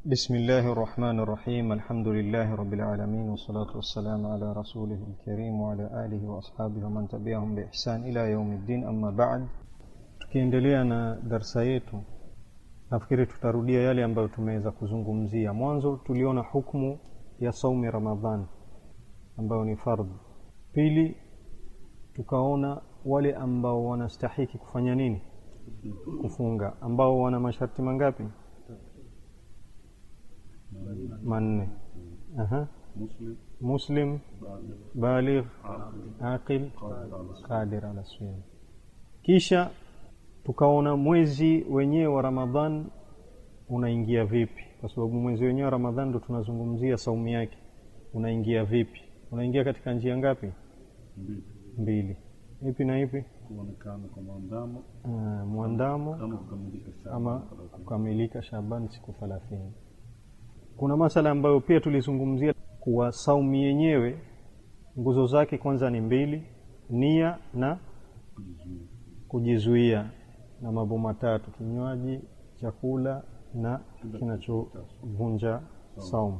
بسم الله الرحمن الرحيم الحمد لله رب العالمين والصلاة والسلام على رسوله الكريم وعلى آله وأصحابه ومن تبعهم بإحسان إلى يوم الدين أما بعد tukiendelea na darsa yetu nafikiri tutarudia yale ambayo tumeweza kuzungumzia mwanzo tuliona hukmu ya saumi ramadhan ambayo ni fardhi pili tukaona wale ambao wanastahiki kufanya nini kufunga ambao wana masharti mangapi manne Aha. مسلم muslim baligh aqil qadir ala siyam kisha tukaona mwezi wenyewe wa ramadhan unaingia vipi kwa sababu mwezi wenyewe wa ramadhan ndo tunazungumzia saumu yake unaingia vipi unaingia katika njia ngapi mbili mbili ipi na ipi kuonekana kwa mwandamo uh, mwandamo kama kukamilika Shaaban ama thelathini. kukamilika shaban siku thelathini kuna masala ambayo pia tulizungumzia kuwa saumu yenyewe nguzo zake kwanza ni mbili nia na Kujizuia. kujizuia na mambo matatu kinywaji chakula na kinachovunja saumu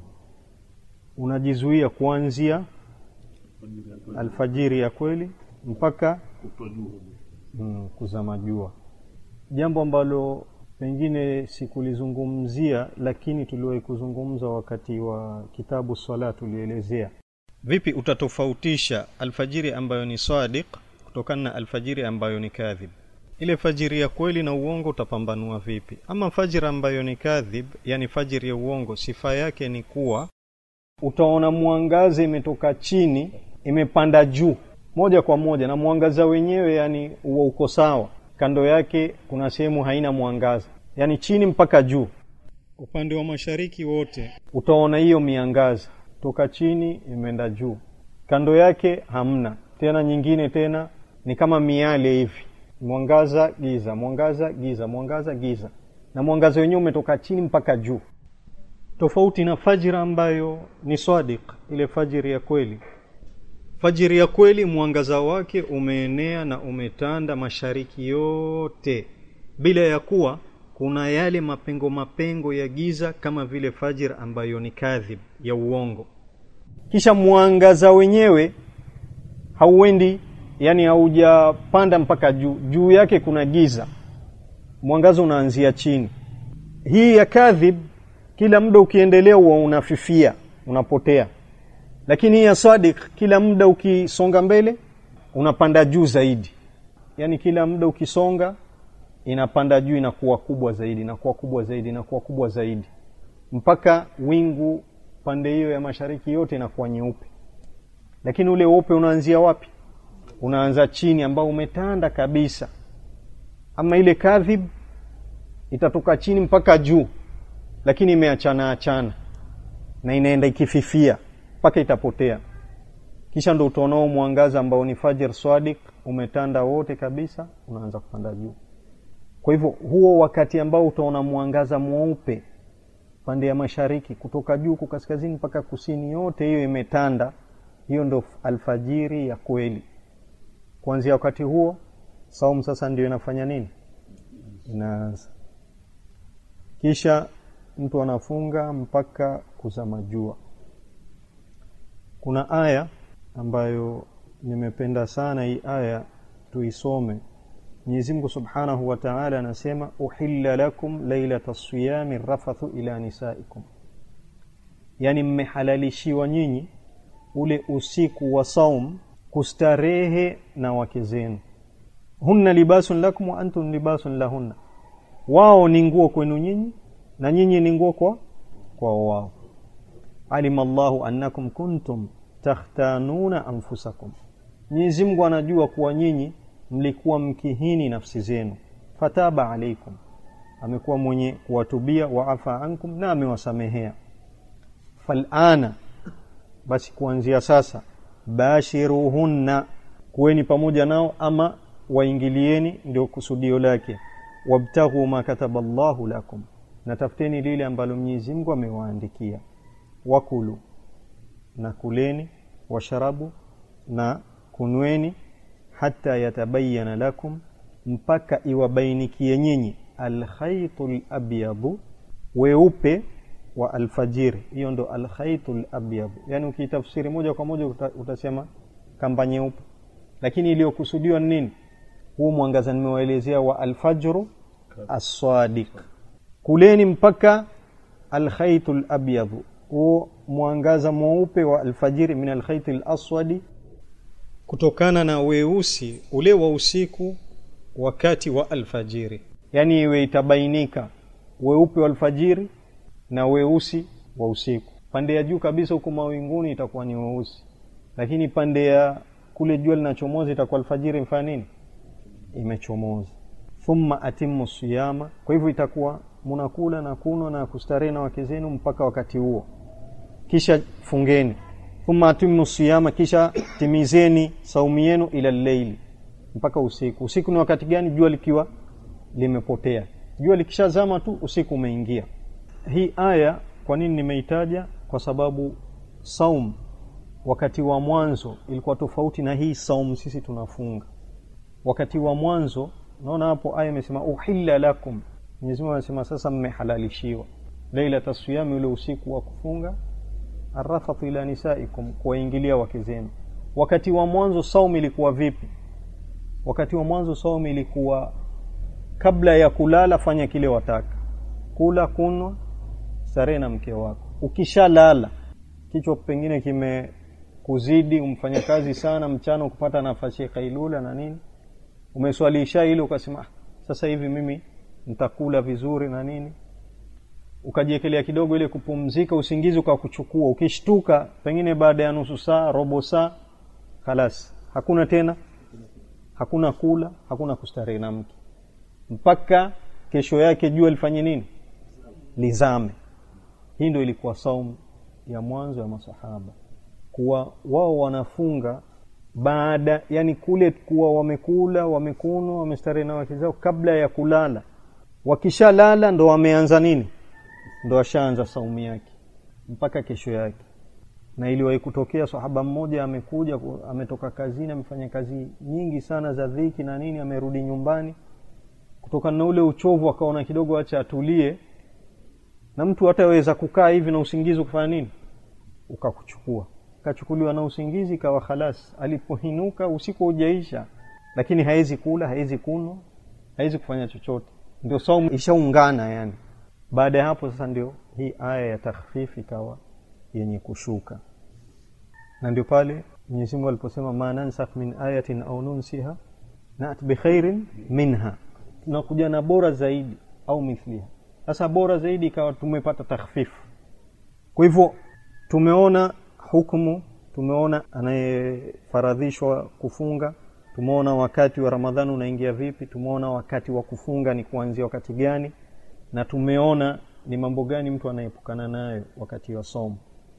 unajizuia kuanzia Fajiri ya kweli, alfajiri ya kweli mpaka kutojua. mm, kuzama jua jambo ambalo pengine sikulizungumzia lakini tuliwahi kuzungumza wakati wa kitabu swala tulielezea vipi utatofautisha alfajiri ambayo ni sadiq kutokana na alfajiri ambayo ni kadhib ile fajiri ya kweli na uongo utapambanua vipi ama fajiri ambayo ni kadhib yani fajiri ya uongo sifa yake ni kuwa utaona mwangaza imetoka chini imepanda juu moja kwa moja na mwangaza wenyewe yani huwa uko sawa kando yake kuna sehemu haina mwangaza yani chini mpaka juu upande wa mashariki wote utaona hiyo miangaza toka chini imeenda juu kando yake hamna tena nyingine tena ni kama miale hivi mwangaza giza mwangaza giza mwangaza giza na mwangaza wenyewe umetoka chini mpaka juu tofauti na fajira ambayo ni sadiq ile fajiri ya kweli fajiri ya kweli mwangaza wake umeenea na umetanda mashariki yote bila ya kuwa kuna yale mapengo mapengo ya giza kama vile fajir ambayo ni kadhib ya uongo kisha mwangaza wenyewe hauendi yani haujapanda mpaka juu juu yake kuna giza mwangaza unaanzia chini hii ya kadhib kila muda ukiendelea huwa unafifia unapotea lakini hii ya sadik kila muda ukisonga mbele unapanda juu zaidi yaani kila muda ukisonga inapanda juu inakuwa kubwa zaidi inakuwa kubwa zaidi inakuwa kubwa zaidi mpaka wingu pande hiyo ya mashariki yote inakuwa nyeupe lakini ule weupe unaanzia wapi unaanza chini ambao umetanda kabisa ama ile kadhib itatoka chini mpaka juu lakini imeachana achana na inaenda ikififia mpaka itapotea kisha ndo utaonao mwangaza ambao ni fajr swadik umetanda wote kabisa unaanza kupanda juu kwa hivyo huo wakati ambao utaona mwangaza mweupe pande ya mashariki kutoka juu ku kaskazini mpaka kusini yote hiyo imetanda hiyo ndo alfajiri ya kweli kuanzia wakati huo saumu sasa ndio inafanya nini inaanza kisha mtu anafunga mpaka kuzama jua kuna aya ambayo nimependa sana hii aya tuisome Mwenyezi Mungu Subhanahu wa Ta'ala anasema uhilla lakum lailata siyami rafathu ila nisaikum yani mmehalalishiwa nyinyi ule usiku wa saum kustarehe na wake zenu hunna libasun lakum wa antum libasun lahunna wao ni nguo kwenu nyinyi na nyinyi ni nguo kwa kwa wao alima Allahu annakum kuntum takhtanuna anfusakum Mwenyezi Mungu anajua kuwa nyinyi mlikuwa mkihini nafsi zenu fataba alaikum amekuwa mwenye kuwatubia waafa ankum na amewasamehea falana basi kuanzia sasa bashiruhunna kuweni pamoja nao ama waingilieni ndio kusudio lake wabtaghu ma kataba Allahu lakum na tafuteni lile ambalo Mwenyezi Mungu amewaandikia wakulu na kuleni washarabu na kunweni hata yatabayana lakum mpaka iwabainikie nyinyi alkhaitu labyadu weupe wa alfajiri hiyo ndo alkhaitul abyad yani ukiitafsiri moja kwa moja uta, utasema kamba nyeupe lakini iliyokusudiwa ni nini huu mwangaza nimewaelezea wa alfajru assadiq kuleni mpaka alkhaitul abyad huo mwangaza mweupe wa alfajiri min alkhaitil aswadi kutokana na weusi ule wa usiku wakati wa alfajiri yani iwe itabainika weupe wa alfajiri na weusi wa usiku pande ya juu kabisa huko mawinguni itakuwa ni weusi lakini pande ya kule jua linachomoza itakuwa alfajiri mfanya nini imechomoza thumma atimu siyama kwa hivyo itakuwa munakula na kunwa na kustarehe na wake zenu mpaka wakati huo kisha fungeni thumma atimu siyama kisha timizeni saumu yenu ila leili mpaka usiku usiku ni wakati gani jua likiwa limepotea jua likishazama tu usiku umeingia hii aya kwa nini nimeitaja kwa sababu saum wakati wa mwanzo ilikuwa tofauti na hii saum sisi tunafunga wakati wa mwanzo naona hapo aya imesema uhilla lakum Mwenyezi Mungu anasema sasa mmehalalishiwa lailata siyami ule usiku wa kufunga arrafatu ila nisaikum kuwaingilia wake zenu wakati wa mwanzo saum ilikuwa vipi wakati wa mwanzo saum ilikuwa kabla ya kulala fanya kile wataka kula kunwa starehe na mke wako ukishalala kichwa pengine kimekuzidi umfanya kazi sana mchana ukupata nafasi ya kailula na nini umeswalisha ile ukasema "Ah, sasa hivi mimi nitakula vizuri na nini ukajiekelea kidogo ile kupumzika usingizi ukakuchukua ukishtuka pengine baada ya nusu saa robo saa halas hakuna tena hakuna kula hakuna kustarehe na mke mpaka kesho yake jua lifanye nini lizame hii ndio ilikuwa saumu ya mwanzo ya masahaba kuwa wao wanafunga baada yani kule kuwa wamekula wamekunwa wamestarehe na wake zao kabla ya kulala wakishalala ndo wameanza nini ndo washaanza saumu yake mpaka kesho yake na iliwahi kutokea sahaba mmoja amekuja ku- ametoka kazini amefanya kazi nyingi sana za dhiki na nini amerudi nyumbani kutokana na ule uchovu akaona kidogo acha atulie na mtu hataweza kukaa hivi na usingizi ukafanya nini ukakuchukua kachukuliwa na usingizi kawa khalas alipohinuka usiku hujaisha lakini hawezi kula hawezi kunwa hawezi kufanya chochote ndio saumu ishaungana yani baada ya hapo sasa ndio hii aya ya takhfifi ikawa yenye kushuka na ndio pale Mwenyezi Mungu aliposema ma nansakh min ayatin au nunsiha nat bikhairin minha tunakuja na bora zaidi au mithliha sasa bora zaidi ikawa tumepata takhfifu kwa hivyo tumeona hukumu tumeona anayefaradhishwa kufunga tumeona wakati wa ramadhani unaingia vipi tumeona wakati wa kufunga ni kuanzia wakati gani na tumeona ni mambo gani mtu anaepukana nayo wakati wa somo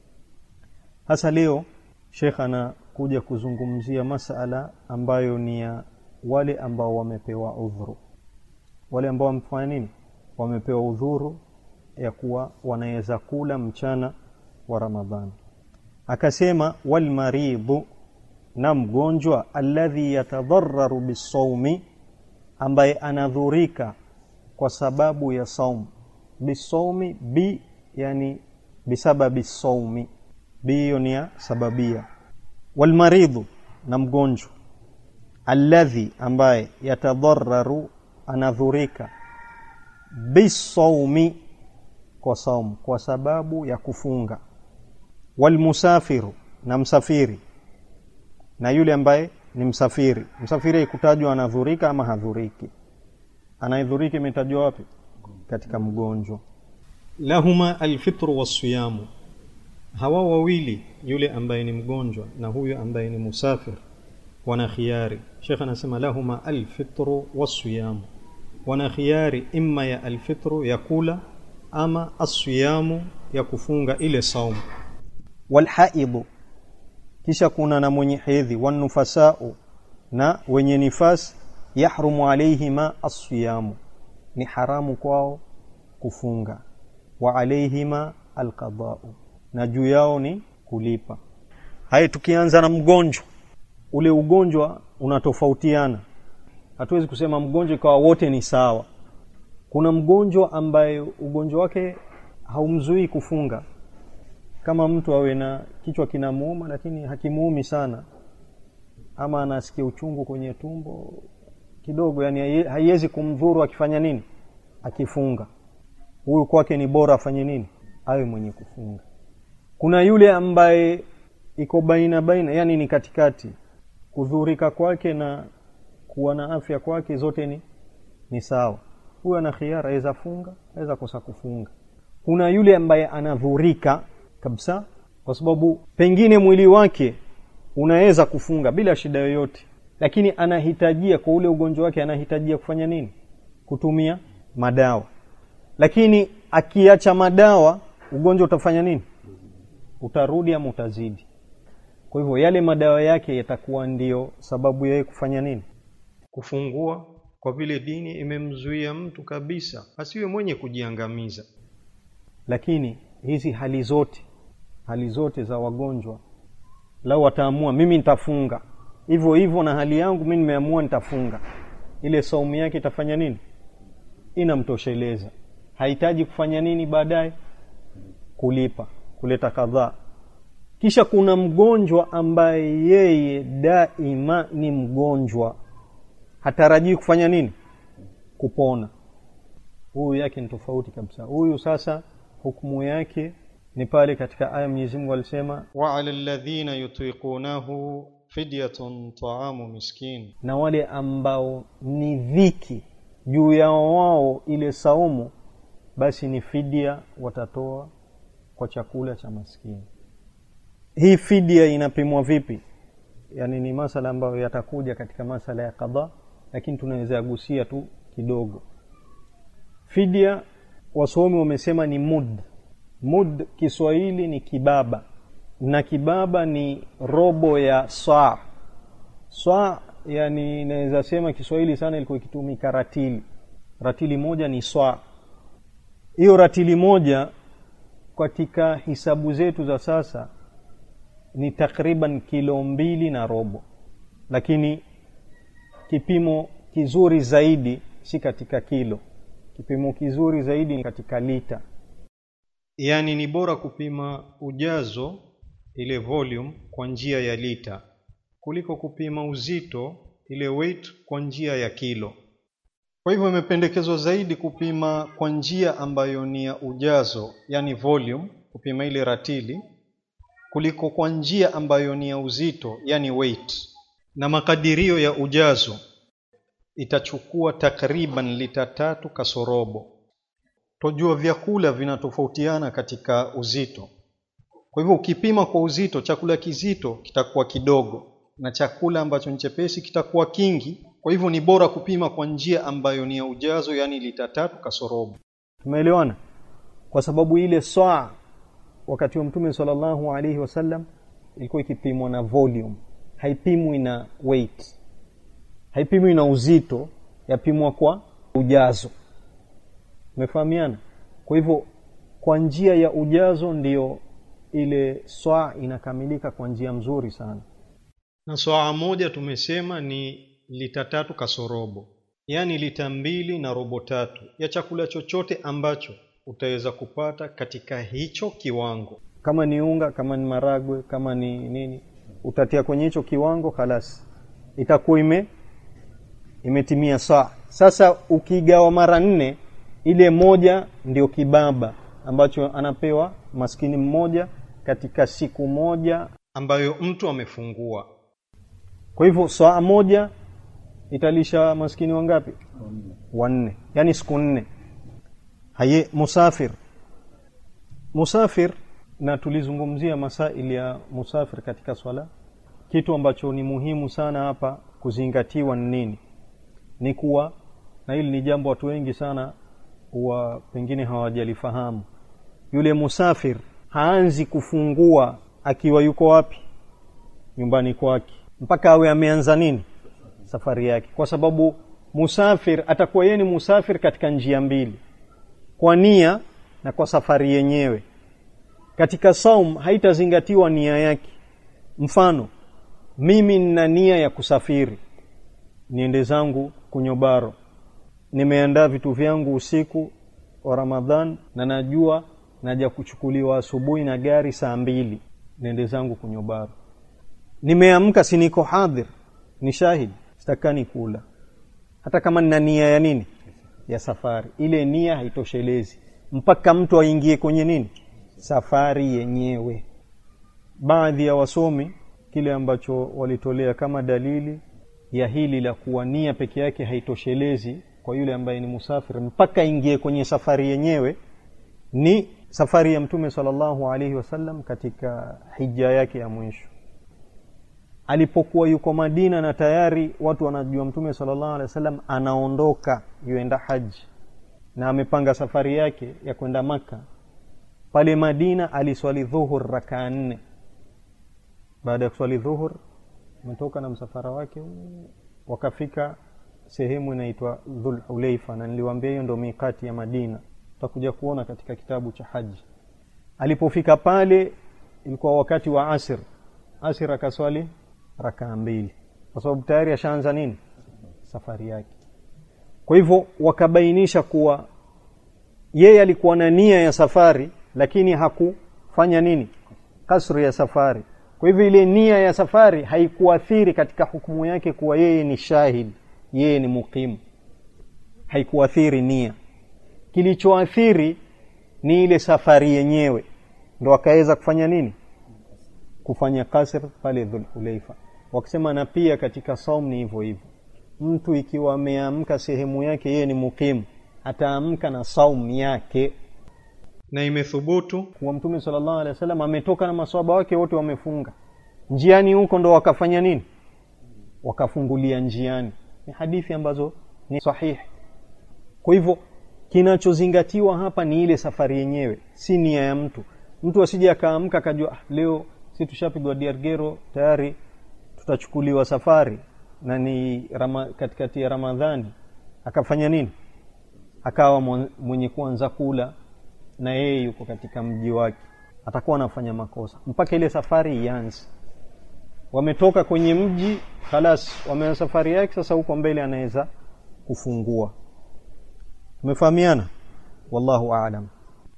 hasa leo shekh anakuja kuzungumzia masala ambayo ni ya wale ambao wamepewa udhuru wale ambao wamefanya nini wamepewa udhuru ya kuwa wanaweza kula mchana wa ramadhani akasema walmaridhu na mgonjwa alladhi yatadhararu bisaumi ambaye anadhurika kwa sababu ya saum bisaumi bi yani bisababi saumi bi hiyo ni ya sababia walmaridhu na mgonjwa alladhi ambaye yatadhararu anadhurika bisaumi kwa saum kwa sababu ya kufunga walmusafiru na msafiri na yule ambaye ni msafiri msafiri ikutajwa anadhurika ama hadhuriki anayedhurika imetajwa wapi katika mgonjwa lahuma alfitru wasiyamu hawa wawili yule ambaye ni mgonjwa na huyu ambaye ni musafir wana khiari shekh anasema lahuma alfitru wasiyamu wana khiari imma ya alfitru ya kula ama asiyamu ya kufunga ile saumu walhaidhu kisha kuna na mwenye hedhi wanufasau na wenye nifas yahrumu alaihima asiyamu ni haramu kwao kufunga wa alaihima alqadau na juu yao ni kulipa haya tukianza na mgonjwa ule ugonjwa unatofautiana hatuwezi kusema mgonjwa ikawa wote ni sawa kuna mgonjwa ambaye ugonjwa wake haumzuii kufunga kama mtu awe na kichwa kinamuuma lakini hakimuumi sana ama anasikia uchungu kwenye tumbo kidogo yani haie- haiwezi kumdhuru akifanya nini akifunga huyu kwake ni bora afanye nini awe mwenye kufunga kuna yule ambaye iko baina baina yani ni katikati kudhurika kwake na kuwa na afya kwake zote ni ni sawa huyu ana khiara aweza funga aweza kosa kufunga kuna yule ambaye anadhurika kabisa kwa sababu pengine mwili wake unaweza kufunga bila shida yoyote lakini anahitajia kwa ule ugonjwa wake anahitajia kufanya nini kutumia madawa lakini akiacha madawa ugonjwa utafanya nini utarudi ama utazidi kwa hivyo yale madawa yake yatakuwa ndio sababu yeye kufanya nini kufungua kwa vile dini imemzuia mtu kabisa asiwe mwenye kujiangamiza lakini hizi hali zote hali zote za wagonjwa lau wataamua mimi nitafunga hivyo hivyo na hali yangu mi nimeamua nitafunga ile saumu yake itafanya nini inamtosheleza hahitaji kufanya nini baadaye kulipa kuleta kadhaa kisha kuna mgonjwa ambaye yeye daima ni mgonjwa hatarajii kufanya nini kupona huyu yake ni tofauti kabisa huyu sasa hukumu yake ni pale katika aya Mwenyezi Mungu alisema wa ala alladhina yutiqunahu fidyatun ta'amu miskin na wale ambao ni dhiki juu yao wao ile saumu basi ni fidia watatoa kwa chakula cha maskini hii fidia inapimwa vipi yani ni masala ambayo yatakuja katika masala ya kadha lakini tunaweza gusia tu kidogo fidia wasomi wamesema ni mud mud kiswahili ni kibaba na kibaba ni robo ya saa saa yani naweza sema kiswahili sana ilikuwa ikitumika ratili ratili moja ni saa hiyo ratili moja katika hisabu zetu za sasa ni takriban kilo mbili na robo lakini kipimo kizuri zaidi si katika kilo kipimo kizuri zaidi ni katika lita yaani ni bora kupima ujazo ile volume kwa njia ya lita kuliko kupima uzito ile weight kwa njia ya kilo kwa hivyo imependekezwa zaidi kupima kwa njia ambayo ni ya ujazo yani volume kupima ile ratili kuliko kwa njia ambayo ni ya uzito yani weight na makadirio ya ujazo itachukua takriban lita tatu kasorobo tojua vyakula vinatofautiana katika uzito kwa hivyo ukipima kwa uzito chakula kizito kitakuwa kidogo na chakula ambacho ni chepesi kitakuwa kingi kwa hivyo ni bora kupima kwa njia ambayo ni ya ujazo yani lita tatu kasorobo tumeelewana kwa sababu ile saa wakati wa mtume sallallahu alaihi wasallam ilikuwa ikipimwa na volume haipimwi na weight haipimwi na uzito yapimwa kwa ujazo umefahamiana kwa hivyo kwa njia ya ujazo ndiyo ile swaa inakamilika kwa njia mzuri sana na swaa moja tumesema ni lita tatu kasorobo yaani lita mbili na robo tatu ya chakula chochote ambacho utaweza kupata katika hicho kiwango kama ni unga kama ni maragwe kama ni nini utatia kwenye hicho kiwango halas itakuwa ime imetimia saa sasa ukigawa mara nne ile moja ndio kibaba ambacho anapewa maskini mmoja katika siku moja ambayo mtu amefungua kwa hivyo saa moja italisha maskini wangapi wanne yani siku nne haye musafir musafir na tulizungumzia masaili ya musafir katika swala kitu ambacho ni muhimu sana hapa kuzingatiwa ni nini ni kuwa na hili ni jambo watu wengi sana huwa pengine hawajalifahamu yule musafir haanzi kufungua akiwa yuko wapi nyumbani kwake mpaka awe ameanza nini safari yake kwa sababu musafir atakuwa yeye ni musafir katika njia mbili kwa nia na kwa safari yenyewe katika saum haitazingatiwa nia yake mfano mimi nina nia ya kusafiri niende zangu kunyobaro nimeandaa vitu vyangu usiku wa ramadhan na najua naja kuchukuliwa asubuhi na gari saa mbili nende zangu kunyobaru nimeamka si niko hadhir ni shahid sitakani kula hata kama nina nia ya nini ya safari ile nia haitoshelezi mpaka mtu aingie kwenye nini safari yenyewe baadhi ya wasomi kile ambacho walitolea kama dalili ya hili la kuwa nia peke yake haitoshelezi kwa yule ambaye ni musafiri mpaka ingie kwenye safari yenyewe ni safari ya mtume sallallahu alaihi wasallam katika hija yake ya mwisho alipokuwa yuko madina na tayari watu wanajua mtume sallallahu alaihi wasallam anaondoka yuenda haji na amepanga safari yake ya kwenda maka pale madina aliswali dhuhur rakaa nne baada ya kuswali dhuhur ametoka na msafara wake wakafika sehemu inaitwa dhulhulaifa na niliwaambia hiyo ndo mikati ya madina tutakuja kuona katika kitabu cha haji alipofika pale ilikuwa wakati wa asir asir akaswali rakaa mbili kwa sababu tayari ashaanza nini safari yake kwa hivyo wakabainisha kuwa yeye alikuwa na nia ya safari lakini hakufanya nini kasri ya safari kwa hivyo ile nia ya safari haikuathiri katika hukumu yake kuwa yeye ni shahid yeye ni muqimu haikuathiri nia kilichoathiri ni ile safari yenyewe ndo akaweza kufanya nini kufanya kasr pale dhulhulaifa wakisema na pia katika saum ni hivyo hivyo mtu ikiwa ameamka sehemu yake yeye ni muqimu ataamka na saum yake na imethubutu kuwa mtume sallallahu alaihi wasallam ametoka na maswaba wake wote wamefunga njiani huko ndo wakafanya nini wakafungulia njiani ni hadithi ambazo ni sahihi kwa hivyo kinachozingatiwa hapa ni ile safari yenyewe si nia ya mtu mtu asije akaamka akajua ah, leo si tushapigwa diargero tayari tutachukuliwa safari na ni rama, katikati ya ramadhani akafanya nini akawa mwenye kuanza kula na yeye yuko katika mji wake atakuwa anafanya makosa mpaka ile safari ianze wametoka kwenye mji khalas wameanza safari yake sasa huko mbele anaweza kufungua tumefahamiana wallahu aalam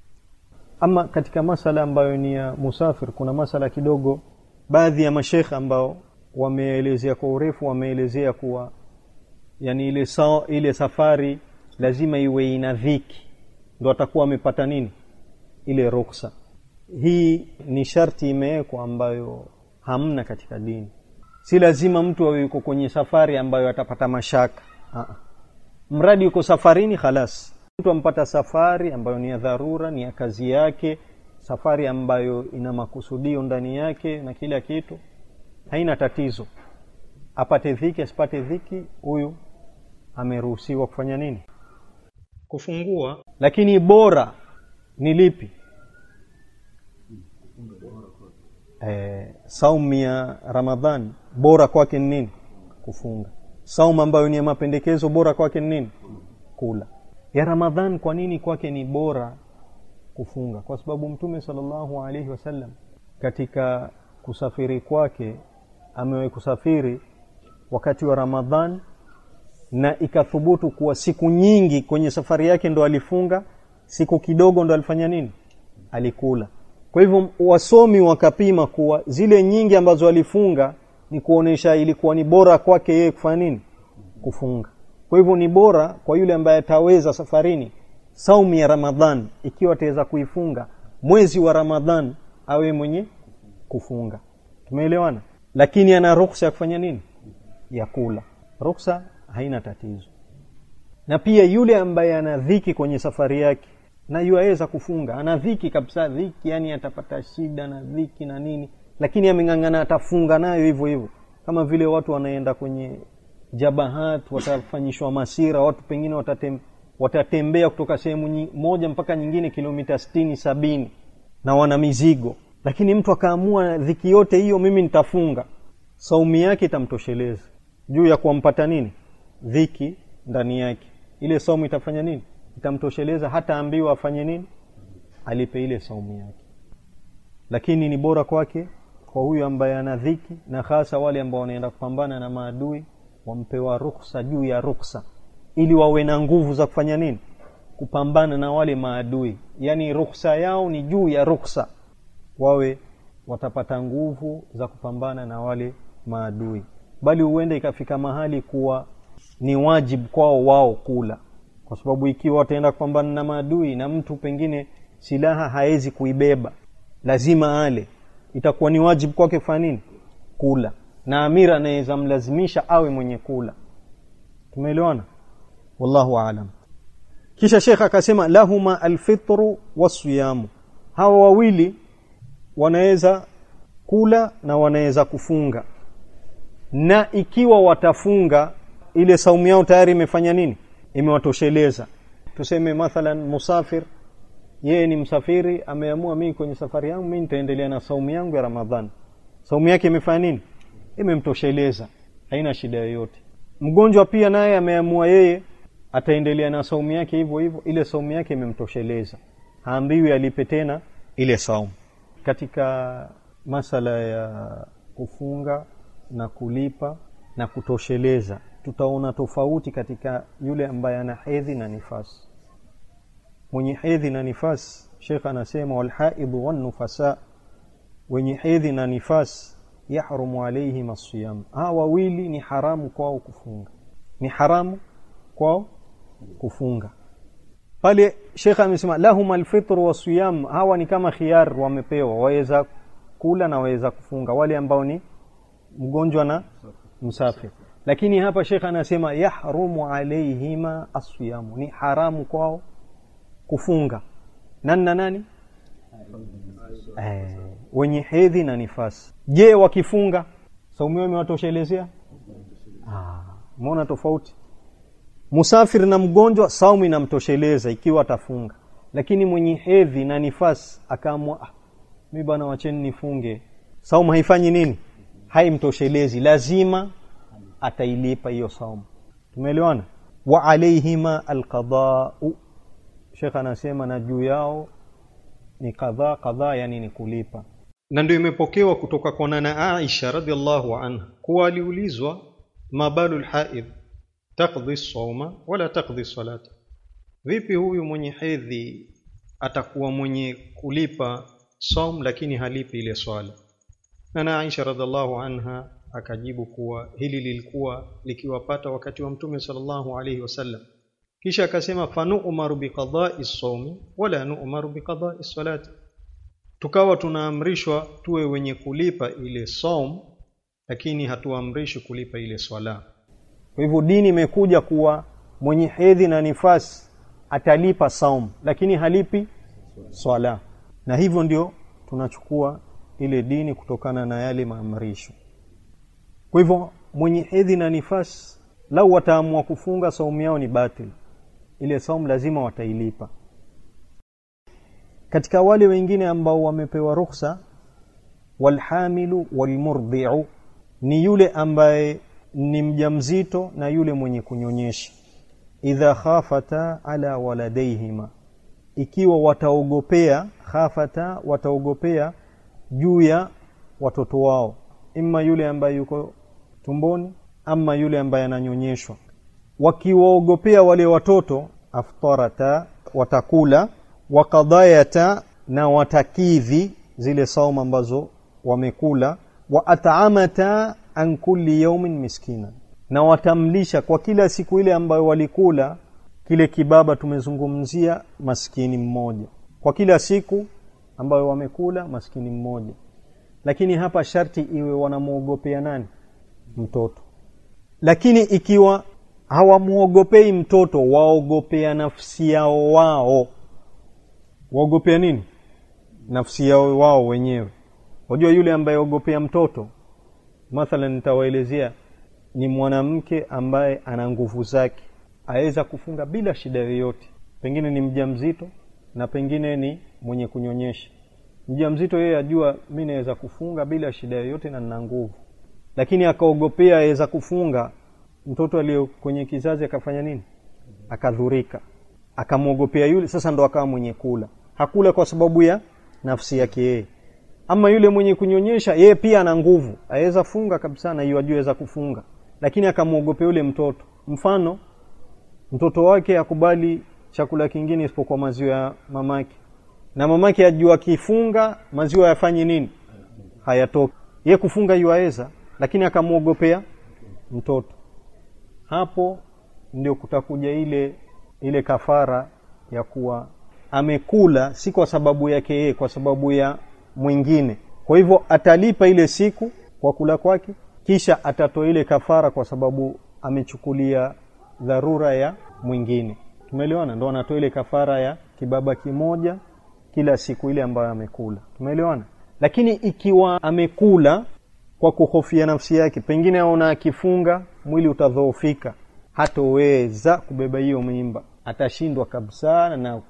ama katika masala ambayo ni ya musafir kuna masala kidogo baadhi ya mashekhe ambao wameelezea kwa urefu wameelezea kuwa yani ile, sa, ile safari lazima iwe ina dhiki ndo atakuwa amepata nini ile ruksa hii ni sharti imewekwa ambayo hamna katika dini si lazima mtu awe yuko kwenye safari ambayo atapata mashaka Aa. mradi yuko safarini khalas mtu ampata safari ambayo ni ya dharura ni ya kazi yake safari ambayo ina makusudio ndani yake na kila kitu haina tatizo apate dhiki asipate dhiki huyu ameruhusiwa kufanya nini kufungua lakini bora ni lipi eh, saumu ya ramadhan bora kwake ni nini kufunga saumu ambayo ni ya mapendekezo bora kwake ni nini kula ya ramadhan kwa nini kwake ni bora kufunga kwa sababu mtume salllahu alaihi wasallam katika kusafiri kwake amewahi kusafiri wakati wa ramadhan na ikathubutu kuwa siku nyingi kwenye safari yake ndo alifunga siku kidogo ndo alifanya nini alikula kwa hivyo wasomi wakapima kuwa zile nyingi ambazo alifunga ni kuonesha ilikuwa ni bora kwake yeye kufanya nini kufunga kwa hivyo ni bora kwa yule ambaye ataweza safarini saumu ya ramadhan ikiwa ataweza kuifunga mwezi wa ramadhan awe mwenye kufunga tumeelewana lakini ana ruksa ya kufanya nini ya kula ruksa haina tatizo na pia yule ambaye ana dhiki kwenye safari yake na yuaweza kufunga ana dhiki kabisa dhiki yani atapata shida na dhiki na nini lakini ameng'ang'ana atafunga nayo hivyo hivyo kama vile watu wanaenda kwenye jabahat watafanyishwa masira watu pengine watatem, watatembea kutoka sehemu moja mpaka nyingine kilomita stini sabini na wana mizigo lakini mtu akaamua dhiki yote hiyo mimi nitafunga saumu yake itamtosheleza juu ya kuwampata nini dhiki ndani yake ile saumu itafanya nini itamtosheleza hata ambiwa afanye nini alipe ile saumu yake lakini ni bora kwake kwa huyu ambaye ana dhiki na hasa wale ambao wanaenda kupambana na maadui wampewa ruksa juu ya ruksa ili wawe na nguvu za kufanya nini kupambana na wale maadui yaani rukhsa yao ni juu ya rukhsa wawe watapata nguvu za kupambana na wale maadui bali huenda ikafika mahali kuwa ni wajibu kwao wao kula kwa sababu ikiwa wataenda kupambana na maadui na mtu pengine silaha hawezi kuibeba lazima ale itakuwa ni wajibu kwake kufanya nini kula na amira anaweza mlazimisha awe mwenye kula tumeelewana wallahu alam kisha shekh akasema lahuma alfitru wasiyamu hawa wawili wanaweza kula na wanaweza kufunga na ikiwa watafunga ile saumu yao tayari imefanya nini imewatosheleza tuseme mathalan musafir yeye ni msafiri ameamua mimi kwenye safari yangu mimi nitaendelea na saumu yangu ya ramadhani saumu yake imefanya nini imemtosheleza haina shida yoyote mgonjwa pia naye ameamua yeye ataendelea na saumu yake hivyo hivyo ile saumu yake imemtosheleza haambiwi alipe tena ile saumu katika masala ya kufunga na kulipa na kutosheleza tutaona tofauti katika yule ambaye ana hedhi na nifasi mwenye hedhi na nifasi shekh anasema walhaidhu wannufasa wenye hedhi na nifasi yahrumu alaihim assiyam hawa wawili ni haramu kwao kufunga ni haramu kwao kufunga pale shekh amesema lahum alfitru wasiyam hawa ni kama khiyar wamepewa waweza kula na waweza kufunga wale ambao ni mgonjwa na msafiri lakini hapa shekh anasema yahrumu alaihima asyamu ni haramu kwao kufunga nani na nani eh, wenye hedhi na nifasi je wakifunga saumu yao imewatoshelezea umeona tofauti musafiri na mgonjwa saumu inamtosheleza ikiwa atafunga lakini mwenye hedhi na nifasi akaamua ah, mi bwana wacheni nifunge saumu haifanyi nini haimtoshelezi lazima atailipa hiyo saumu tumeelewana wa alaihima alqadau shekh anasema na juu yao ni kadhaa kadhaa yani ni kulipa na ndio imepokewa kutoka kwa nana aisha radiallahu anha kuwa aliulizwa mabalu lhaid takdhi sauma wala takdhi salata vipi huyu mwenye hedhi atakuwa mwenye kulipa saum lakini halipi ile swala nana aisha radiallahu anha akajibu kuwa hili lilikuwa likiwapata wakati wa mtume sallallahu alaihi wasallam kisha akasema fanu'maru biqada'i saumi wala nu'maru biqada'i salati tukawa tunaamrishwa tuwe wenye kulipa ile saum lakini hatuamrishwi kulipa ile swala kwa hivyo dini imekuja kuwa mwenye hedhi na nifasi atalipa saum lakini halipi swala na hivyo ndio tunachukua ile dini kutokana na yale maamrisho kwa hivyo mwenye hedhi na nifasi lau wataamua kufunga saumu yao ni batil ile saumu lazima watailipa katika wale wengine ambao wamepewa rukhsa walhamilu walmurdiu ni yule ambaye ni mjamzito na yule mwenye kunyonyesha idha khafata ala waladaihima ikiwa wataogopea khafata wataogopea juu ya watoto wao imma yule ambaye yuko tumboni ama yule ambaye ananyonyeshwa wakiwaogopea wale watoto aftarata watakula wakadayata na watakidhi zile saumu ambazo wamekula wa at'amata an kulli yawmin miskina na watamlisha kwa kila siku ile ambayo walikula kile kibaba tumezungumzia maskini mmoja kwa kila siku ambayo wamekula maskini mmoja lakini hapa sharti iwe wanamwogopea nani mtoto lakini ikiwa hawamwogopei mtoto waogopea nafsi yao wao waogopea nini nafsi yao wao wenyewe wajua yule ambaye ogopea mtoto mathalan nitawaelezea ni mwanamke ambaye ana nguvu zake aweza kufunga bila shida yoyote pengine ni mjamzito na pengine ni mwenye kunyonyesha mjamzito yeye ajua mi naweza kufunga bila shida yoyote na nina nguvu lakini akaogopea aweza kufunga mtoto aliyo kwenye kizazi akafanya nini akadhurika akamwogopea yule sasa ndo akawa mwenye kula hakula kwa sababu ya nafsi yake yeye ama yule mwenye kunyonyesha yeye pia ana nguvu aweza funga kabisa na hiyo ajua kufunga lakini akamwogopea yule mtoto mfano mtoto wake akubali chakula kingine isipokuwa maziwa ya mamake na mamake ajua akifunga maziwa yafanyi nini hayatoki ye kufunga yuaweza lakini akamwogopea mtoto hapo ndio kutakuja ile ile kafara ya kuwa amekula si kwa sababu yake yeye kwa sababu ya mwingine kwa hivyo atalipa ile siku kwa kula kwake kisha atatoa ile kafara kwa sababu amechukulia dharura ya mwingine tumeelewana ndo anatoa ile kafara ya kibaba kimoja kila siku ile ambayo amekula tumeelewana lakini ikiwa amekula kwa kuhofia nafsi yake pengine aona akifunga mwili utadhoofika hatoweza kubeba hiyo mimba atashindwa kabisa na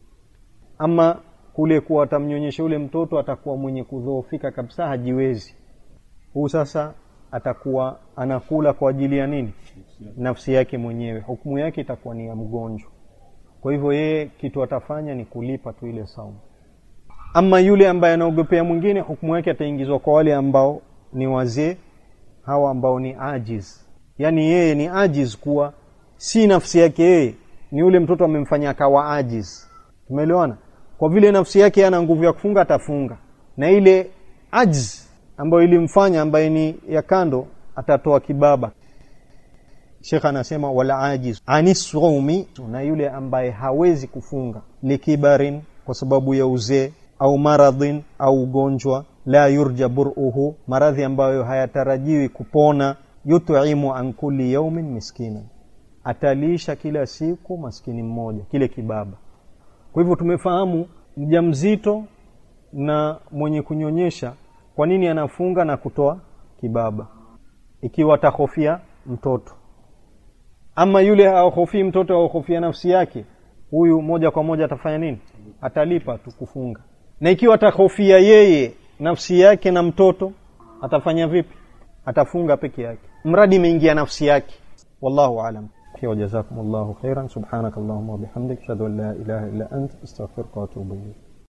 ama kule kuwa atamnyonyesha ule mtoto atakuwa mwenye kudhoofika kabisa hajiwezi huu sasa atakuwa anakula kwa ajili ya nini nafsi yake mwenyewe hukumu yake itakuwa ni ya mgonjwa kwa hivyo yeye kitu atafanya ni kulipa tu ile saumu ama yule ambaye anaogopea mwingine hukumu yake ataingizwa kwa wale ambao ni wazee hawa ambao ni ajiz yaani yeye ni ajiz kuwa si nafsi yake yeye ni yule mtoto amemfanya akawa ajiz tumeelewana kwa vile nafsi yake ana nguvu ya kufunga atafunga na ile ajz ambayo ilimfanya ambaye ni ya kando atatoa kibaba shekh anasema wala ajiz anisumi na yule ambaye hawezi kufunga likibarin kwa sababu ya uzee au maradhin au ugonjwa la yurja buruhu maradhi ambayo hayatarajiwi kupona yut'imu an kulli yaumin miskina atalisha kila siku maskini mmoja kile kibaba kwa hivyo tumefahamu mjamzito na mwenye kunyonyesha kwa nini anafunga na kutoa kibaba ikiwa atahofia mtoto ama yule hahofii mtoto hahofia nafsi yake huyu moja kwa moja atafanya nini atalipa tu kufunga na ikiwa atahofia yeye nafsi yake na mtoto atafanya vipi atafunga peke yake mradi imeingia nafsi yake wallahu alam وجزاكم الله خيرا سبحانك اللهم وبحمدك اشهد ان لا اله الا انت استغفرك واتوب اليك